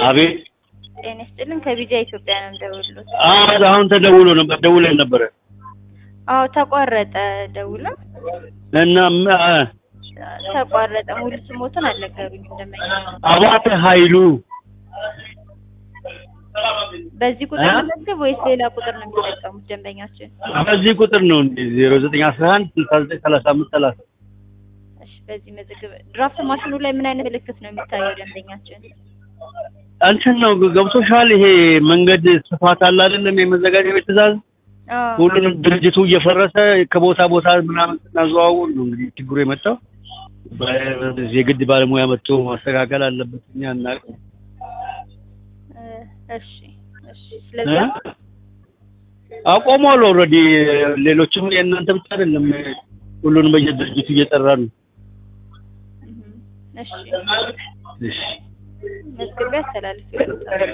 አቤት ጤና ይስጥልን ከቢጃ ኢትዮጵያ ነው የምደውልሎት። አዎ አሁን ተደውሎ ነበር ደውለን ነበረ አዎ ተቋረጠ ደውላ እና ም- አ- ተቋረጠ። ሙሉ ስሞትን አልነገሩኝም ደንበኛ። አባተ ኃይሉ በዚህ ቁጥር እ? መመዝገብ ወይስ ሌላ ቁጥር ነው የሚጠቀሙት ደንበኛችን? በዚህ ቁጥር ነው እንዴ ዜሮ ዘጠኝ አስራ አንድ ስልሳ ዘጠኝ ሰላሳ አምስት ሰላሳ እሺ በዚህ መዝግብ። ድራፍት ማሽኑ ላይ ምን አይነት ምልክት ነው የሚታየው ደንበኛችን? እንትን ነው ገብቶሻል ይሄ መንገድ ስፋት አለ አይደለም የመዘጋጃ ቤት ትእዛዝ አዎ ሁሉንም ድርጅቱ እየፈረሰ ከቦታ ቦታ ምናምን ስናዘዋውር ነው እንግዲህ ችግሩ የመጣው በ- የግድ ባለሙያ መጥቶ ማስተካከል አለበት እኛ እናውቅ እ፣ እሺ እሺ። ስለዚህ አቆሟል ኦልሬዲ ሌሎችም የእናንተ ብቻ አይደለም ሁሉንም በየድርጅቱ እየጠራ ነው እሺ እሺ መዝግቤ አስተላልፌ